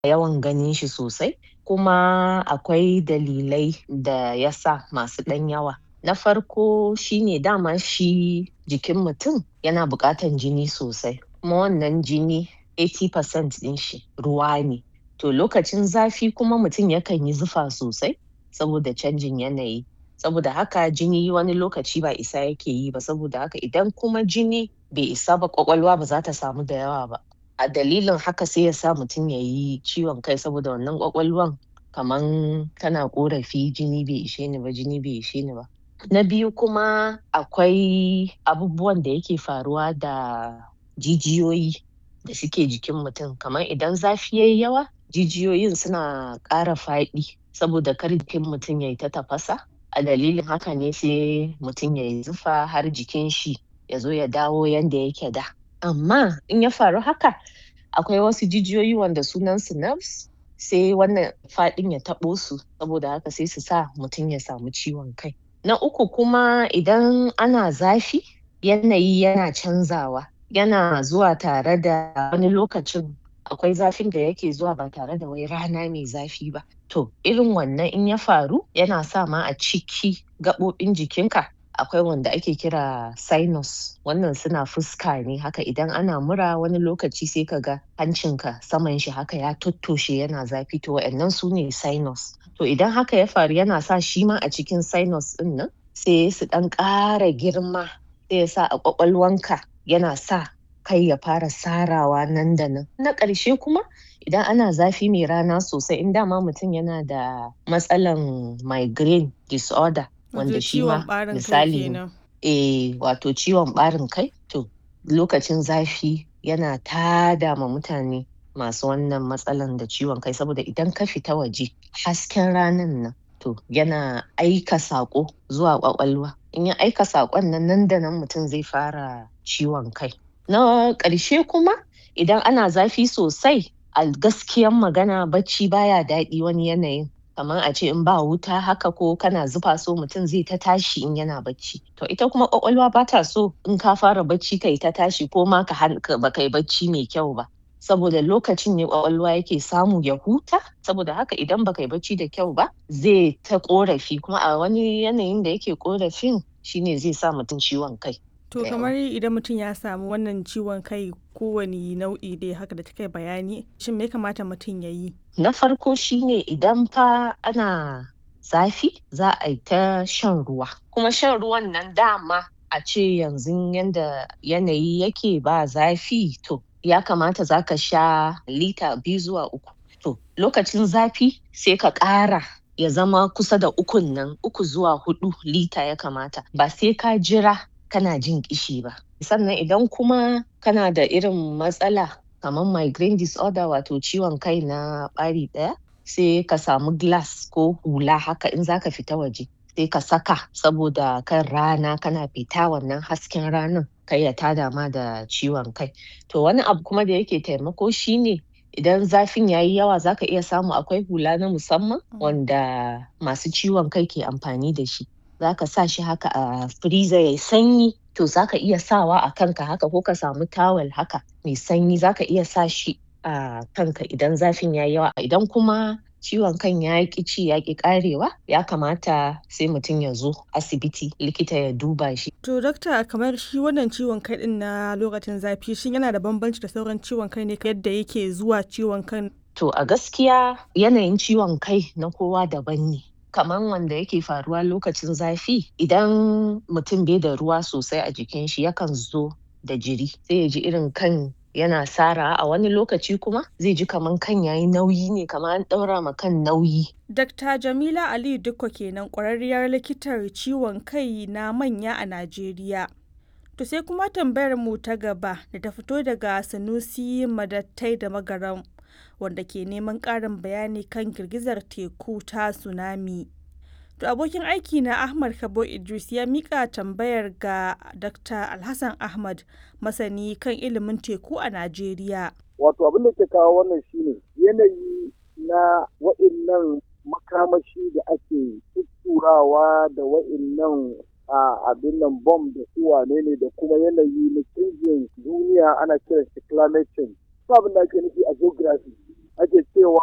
yawan ganin shi sosai kuma akwai dalilai da ya sa masu ɗan yawa. Na farko shine dama shi jikin mutum yana buƙatan jini sosai kuma wannan jini 80% ɗin shi ruwa ne. To lokacin zafi kuma mutum yakan yi zufa sosai saboda canjin yanayi. Saboda haka jini wani lokaci ba isa yake yi ba saboda haka idan kuma jini bai isa ba ƙwaƙwalwa ba za ta samu da yawa ba. A dalilin haka sai ya sa mutum ya yi ciwon kai saboda wannan ƙwaƙwalwan kaman tana ƙorafi jini bai ishe ni ba jini bai ishe ni ba. Na biyu kuma akwai abubuwan da yake faruwa da jijiyoyi da suke jikin mutum kamar idan zafi yayi yawa jijiyoyin suna ƙara faɗi saboda kar jikin mutum yayi ta tafasa a dalilin haka ne sai mutum yayi zufa har jikin shi ya zo ya dawo yanda yake da. Amma in ya faru haka akwai wasu jijiyoyi wanda sunan su nerves sai wannan faɗin ya taɓo su saboda haka sai su sa mutum ya samu ciwon kai. Na uku kuma idan ana zafi yanayi yana canzawa yana zuwa tare da wani lokacin akwai zafin da yake zuwa ba tare da wai rana mai zafi ba. To irin wannan in ya faru yana sa ma a ciki gaɓoɓin jikinka akwai wanda ake kira sinus wannan suna fuska ne haka idan ana mura wani lokaci sai ka ga hancinka saman shi haka ya tottoshe yana zafi to wa'innan su ne sinus. To idan haka ya faru yana sa shi ma a cikin sinus ɗin nan sai su ɗan ƙara girma sai ya sa a ƙwaƙwalwanka yana sa kai ya fara sarawa nan da nan. Na ƙarshe kuma idan ana zafi mai rana sosai in dama mutum yana da matsalan migraine disorder wanda shi ma misali eh wato ciwon ɓarin kai to lokacin zafi yana tada ma mutane masu wannan matsalan da ciwon kai saboda idan ka fita waje hasken ranan nan to yana aika saƙo zuwa ƙwaƙwalwa in ya aika saƙon nan nan da nan mutum zai fara ciwon kai. Na ƙarshe kuma idan ana zafi sosai a gaskiyan magana bacci baya daɗi wani yanayin kaman a ce in ba wuta haka ko kana zufa so mutum zai ta tashi in yana bacci. To ita kuma ƙwaƙwalwa ba ta so in ka fara bacci kai ta tashi ko ma ka ba kai bacci mai kyau ba. Saboda lokacin ne ƙwaƙwalwa yake samu ya huta saboda haka idan ba kai bacci da kyau ba zai ta ƙorafi kuma a wani yanayin da yake ƙorafin shine zai sa mutum ciwon kai. To kamar idan mutum ya samu wannan ciwon kai kowane nau'i dai haka da kika bayani shin me ya kamata mutum ya yi? Na farko shine idan fa ana zafi za a yi ta shan ruwa kuma shan ruwan nan dama a ce yanzun yanda yanayi yake ba zafi to ya kamata za ka sha lita biyu zuwa uku. To lokacin zafi sai ka ƙara ya zama kusa da ukun nan uku zuwa huɗu lita ya kamata ba sai ka jira kana jin ƙishi ba. Sannan idan kuma kana da irin matsala kamar migraine disorder wato ciwon kai na ɓari ɗaya sai ka samu glass ko hula haka in za ka fita waje sai ka saka saboda kan rana kana fita wannan hasken ranan kar ya tada ma da ciwon kai. To wani abu kuma da yake taimako shine idan zafin yayi yawa za ka iya samu akwai hula na musamman wanda masu ciwon kai ke amfani da shi. Za ka sa shi haka a freezer yayi sanyi to za ka iya sawa a kanka haka ko ka samu towel haka mai sanyi za ka iya sa shi a kanka idan zafin yayi yawa. Idan kuma ciwon kan ya ƙi ci ya ƙi ƙarewa ya kamata sai mutum ya zo asibiti likita ya duba shi. To dakta kamar shi wannan ciwon kai ɗin na lokacin zafi shin yana da bambanci da sauran ciwon kai ne yadda yake zuwa ciwon kan? To a gaskiya yanayin ciwon kai na kowa daban ne. Kaman wanda yake faruwa lokacin zafi idan mutum bai da ruwa sosai a jikin shi yakan zo da jiri sai ya ji irin kan yana sarawa a wani lokaci kuma zai ji kaman kan yayi nauyi ne kaman an ɗaura ma kan nauyi. Dakta Jamila Aliyu Dikko kenan ƙwararriyar likitar ciwon kai na manya a Najeriya. To sai kuma tambayar mu ta gaba da ta fito daga Sanusi Madattai da Magaram wanda ke neman ƙarin bayani kan girgizar teku ta tsunami. To abokin aiki na Ahmad Kabo Idris ya mika tambayar ga Dr. Alhassan Ahmad masani kan ilimin teku a Najeriya. Wato abin da ke kawo wannan shine yanayi na wa'innan makamashi da ake tutturawa da wa'innan a abin nan bom da su wane ne da kuma yanayi na canjin duniya ana kiran shi climate change. Abin da ake nufi a geography. A ake cewa